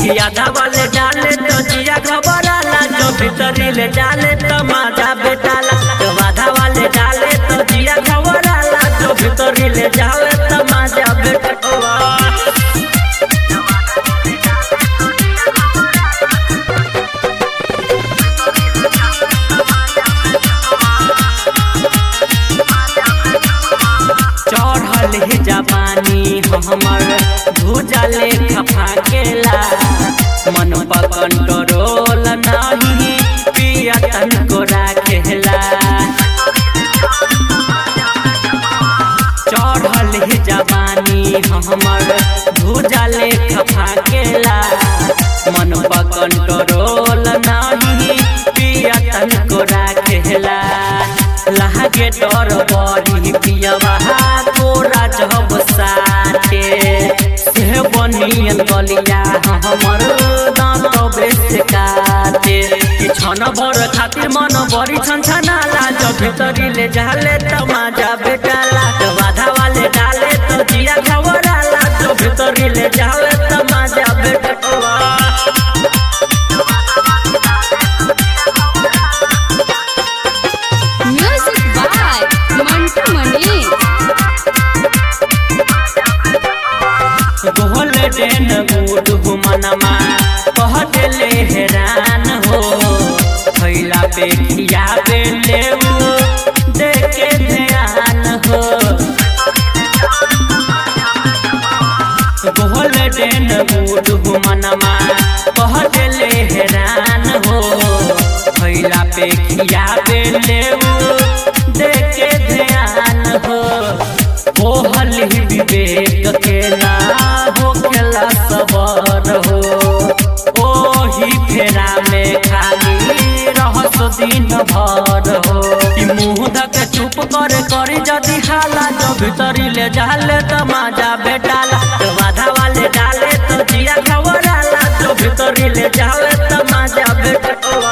कि आधा वाले डाले तो जिया घबराला जो भीतरी ले डाले तो माजा बेटाला तो आधा वाले डाले तो जिया घबराला जो भीतरी ले डाले तो माजा बेटाला चढ़ल ही जवानी हमर भूजले खफा केला मन पर कंट्रोल नहीं पिया तन को राखेला चढ़ल ही जवानी हमर भूजले खफा केला मन पर कंट्रोल नहीं पिया तन को राखेला लागे डर बड़ी पियवा तोरा जब साथे से बनियन गलिया हमर दांत बेस काटे कि छन भर खातिर मन बड़ी छन छनाला जब भीतरी ले जाले त माजा बेटाला तो बाधा वाले डाले तो जिया घबराला तो भीतरी ले जाले त माजा बेटाला Music by Mantu Mani. Golden boot घुमनमा कह देले हैरान हो खैला पे खिया पे लेऊ देखे ध्यान हो गोल्डन बूट घुमनमा कह देले हैरान हो खैला पे खिया पे लेऊ देखे ध्यान हो ओहल ही विवेक के ना हो खेला सबर हो ओही फेरा में खाली रहस दिन भर हो कि मुँह धक चुप करे करी जदी हाला जो भीतरी ले जाले त माजा बेटाला तो बाधा वाले डाले तो जिया खबराला जो भीतरी ले जाले त माजा बेटाला